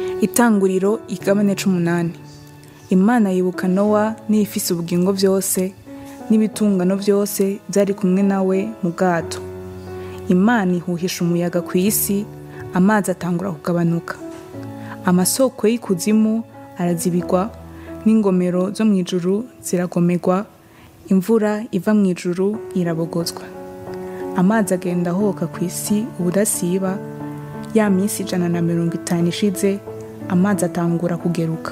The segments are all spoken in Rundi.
itanguriro igabane c'umunani imana yibuka nowa n'ibifise ubugingo vyose n'ibitungano vyose vyari kumwe nawe mu bwato imana ihuhisha umuyaga kw'isi amazi atangura kugabanuka amasoko y'ikuzimu arazibigwa n'ingomero zo mw'ijuru ziragomerwa imvura iva mw'ijuru irabogozwa amazi agenda ahoka kw'isi ubudasiba ya minsi ijana na mirongo itanu ishize amazi atangura kugeruka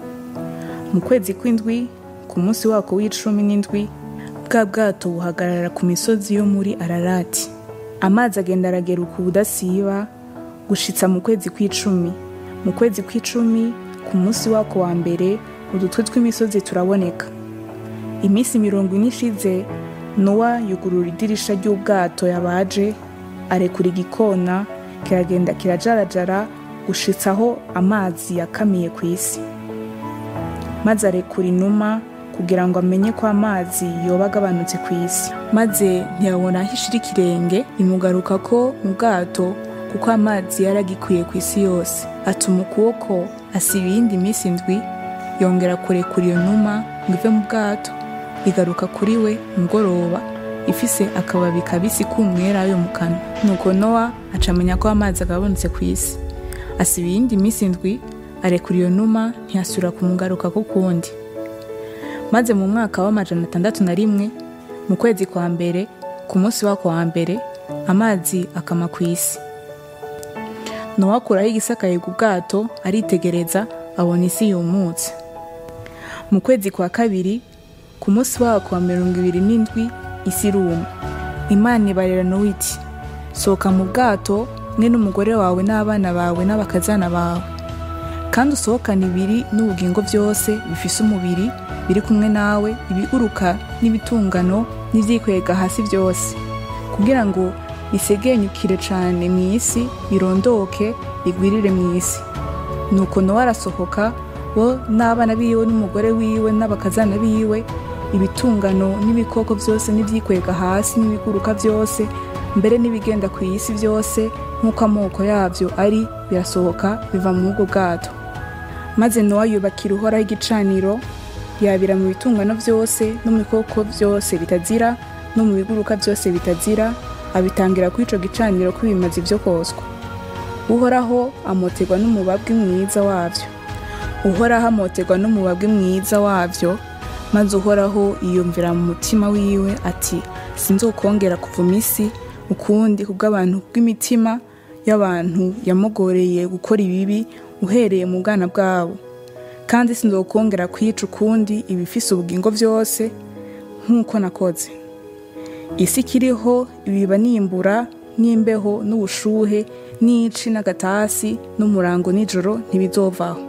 mu kwezi kw'indwi ku munsi wako w'icumi n'indwi bwa bwato buhagarara ku misozi yo muri ararati amazi agenda arageruka ubudasiba gushitsa mu kwezi kw'icumi mu kwezi kw'icumi ku munsi wako wa mbere udutwe tw'imisozi turaboneka iminsi mirongo ine ishize nowa yugurura idirisha ry'ubwato yabaje arekura igikona kiragenda kirajarajara gushitsa aho amazi yakamiye ku isi maze arekura inuma kugira ngo amenye ko amazi yoba agabanutse ku isi maze ntiyabona aho ishira ikirenge imugaruka ko mu bwato kuko amazi yaragikwiye ku isi yose atuma ukuboko asiba iyindi minsi indwi yongera kurekura iyo numa ngo ive mu bwato igaruka kuri we mugoroba ifise akababi kabisi k'umwera yo mu kanwa nuko nowa aca amenya ko amazi agabanutse ku isi asiba iyindi minsi indwi arekura iyo numa ntiyasubira kumugaruka ko kundi maze mu mwaka w'amajana atandatu na rimwe mu kwezi kwa mbere ku munsi wako wa mbere amazi akama ku isi nowa akuraho igisakaye ku bwato aritegereza abona isi yumutse mu kwezi kwa kabiri ku munsi wako wa mirongo ibiri n'indwi isi iruma imana ibarira nowa iti sohoka mu bwato mwe n'umugore wawe n'abana bawe n'abakazana bawe kandi usohokane ibiri n'ubugingo byose bifise umubiri biri kumwe nawe ibiguruka n'ibitungano n'ivyikwega hasi byose kugira ngo bisegenyukire cane mu isi birondoke bigwirire mu isi nuko nowa arasohoka bo n'abana biwe n'umugore wiwe n'abakazana biwe ibitungano n'ibikoko byose n'ivyikwega hasi n'ibiguruka byose mbere n'ibigenda ku isi byose nk'uko amoko yabyo ari birasohoka biva mu bwo bwato maze nowa yubakira uhoraho igicaniro yabira mu bitungano byose no mu bikoko byose bitazira no mu biguruka byose bitazira abitangira kuri ico gicaniro ko bimaze ibyo koswa uhoraho amoterwa n'umubabwe mwiza wavyo uhoraho amoterwa n'umubabwe mwiza wavyo maze uhoraho yiyumvira mu mutima wiwe ati sinzokongera kuvuma isi ukundi kubw'abantu bw'imitima y'abantu yamugoreye gukora ibibi uhereye mu bwana bwabo kandi sinzokongera kwica ukundi ibifise ubugingo byose nk'uko nakoze isi ikiriho ibiba nimbura n'imbeho n'ubushuhe n'ici n'agatasi n'umurango nijoro ntibizovaho